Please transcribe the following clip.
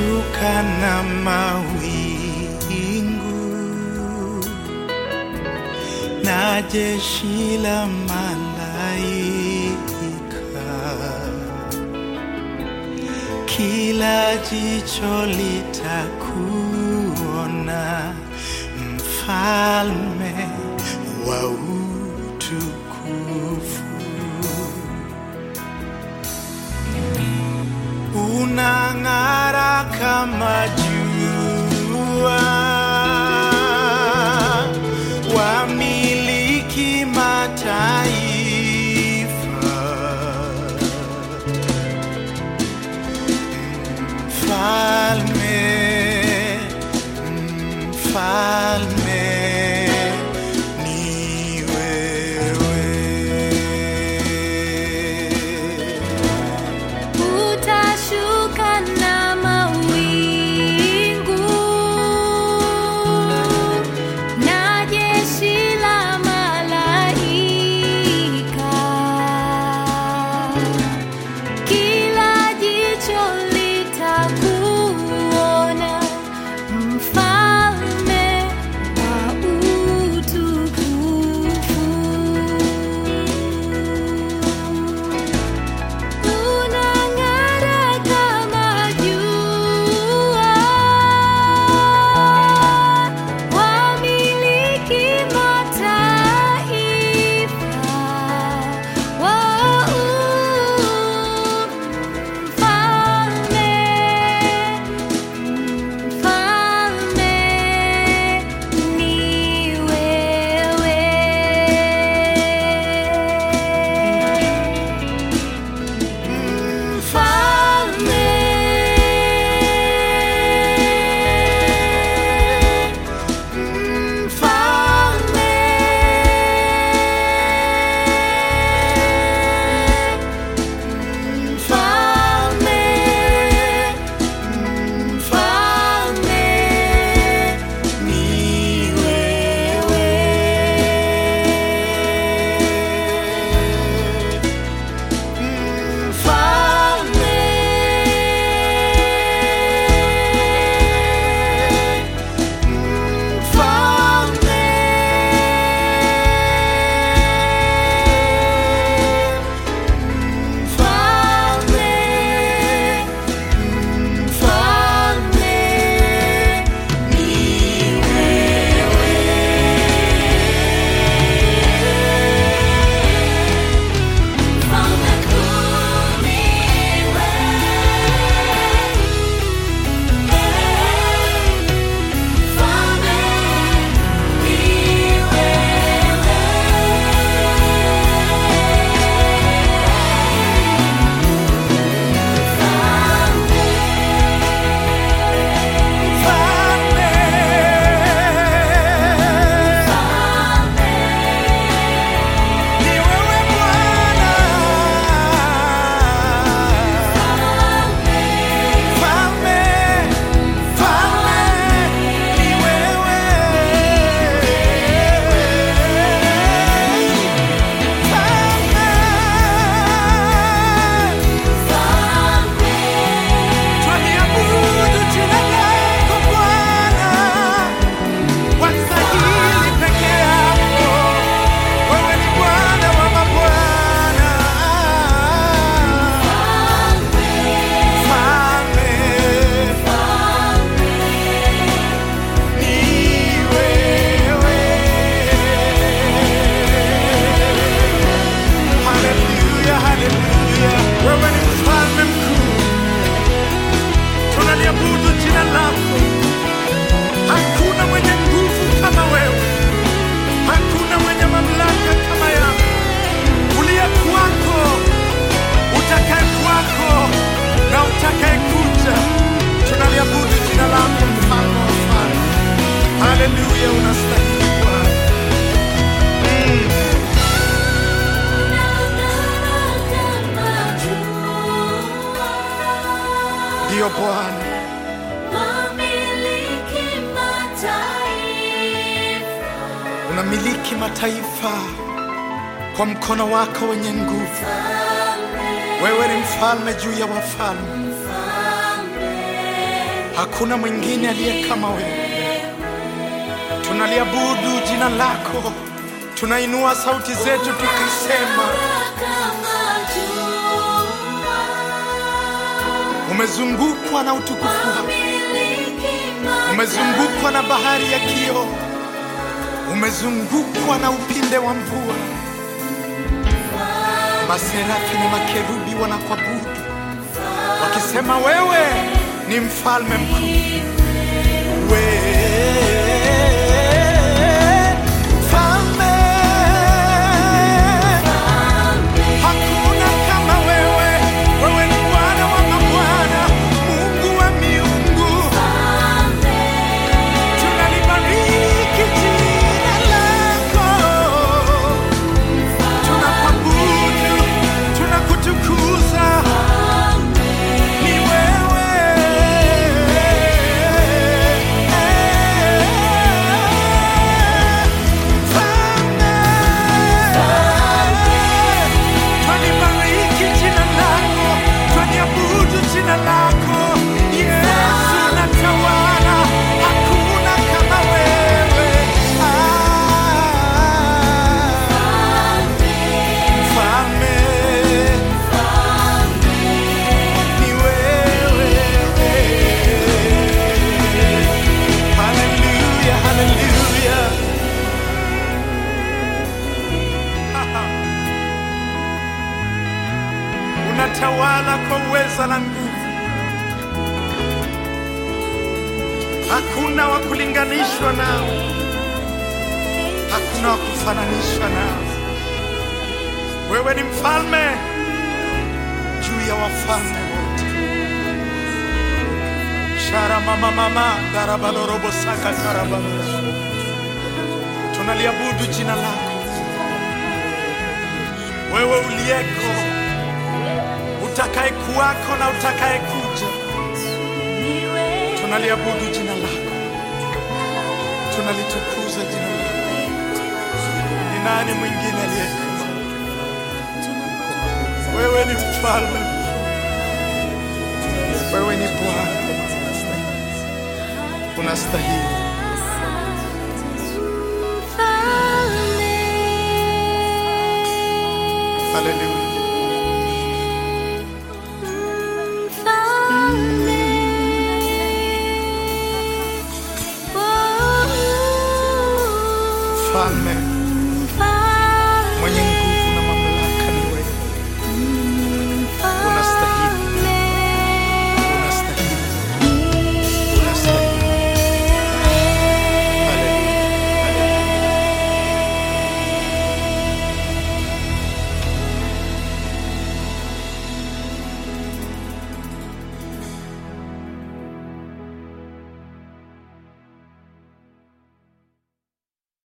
utashuka na mawingu na jeshi la malaika, kila jicho litakuona, mfalme wa utukufu. unang'ara kama jua, wamiliki mataifa, mfalme, mfalme ni wewe. Utashuka na mawingu na jeshi la malaika, kila jicho litakuona, mfalme wa utukufu. Unang'ara kama jua, wamiliki mataifa, mfalme, mfalme ni wewe. Mfalme, mfalme, mfalme, mfalme ni wewe. Mfalme, mfalme, mfalme, mfalme ni Mfalme kuu ni wewe, mfalme ni Ni wewe Bwana. Mfalme, mfalme, ni wewe. Mfalme, twaliabudu jina lako Bwana, wastahili peke yako. Wewe ni Bwana wa mabwana. Mfalme, ni wewe. Haleluya, haleluya. Wewe ni mfalme mkuu. Tunaliabudu jina lako. Hakuna mwenye nguvu kama wewe. Hakuna mwenye mamlaka kama yako. Uliye kwako, utakaye kwako na utakaye kuja. Tunaliabudu jina lako mfalme wa wafalme. Haleluya, unastahili Bwana. Ndiyo Bwana, unamiliki mataifa kwa mkono wako wenye nguvu. Wewe ni mfalme juu ya wafalme. Hakuna mwingine aliye kama wewe. Tunaliabudu jina lako, tunainua sauti zetu tukisema, kama jua. umezungukwa na utukufu wako, Miliki ma- umezungukwa na bahari ya kioo, umezungukwa na upinde wa mvua. Maserafi na makerubi wanakuabudu wakisema, wewe ni mfalme mkuu. Wewe mfalme, hakuna kama wewe. Wewe ni Bwana wa mabwana, Mungu wa miungu. Tunalibariki jina lako, tunakuabudu, tunakutukuza. Ni wewe Mfalme. Twalibariki jina lako, twaliabudu jina lako. Yesu unatawala, hakuna kama wewe. Ah, Mfalme, ni wewe. Hallelujah, hallelujah. unatawala kwa uweza na nguvu. Hakuna wa kulinganishwa nao, hakuna wa kufananishwa nao. Wewe ni mfalme juu ya wafalme wote. shara mama mama darabalorobo saka darabalorobo. Tunaliabudu jina lako wewe uliyeko utakaye kuwako na utakaye kuja. Tunaliabudu jina lako, tunalitukuza jina lako. Ni nani mwingine aliye kama wewe? Wewe ni mfalme mkuu, wewe ni Bwana, unastahili. Haleluya. Mfalme,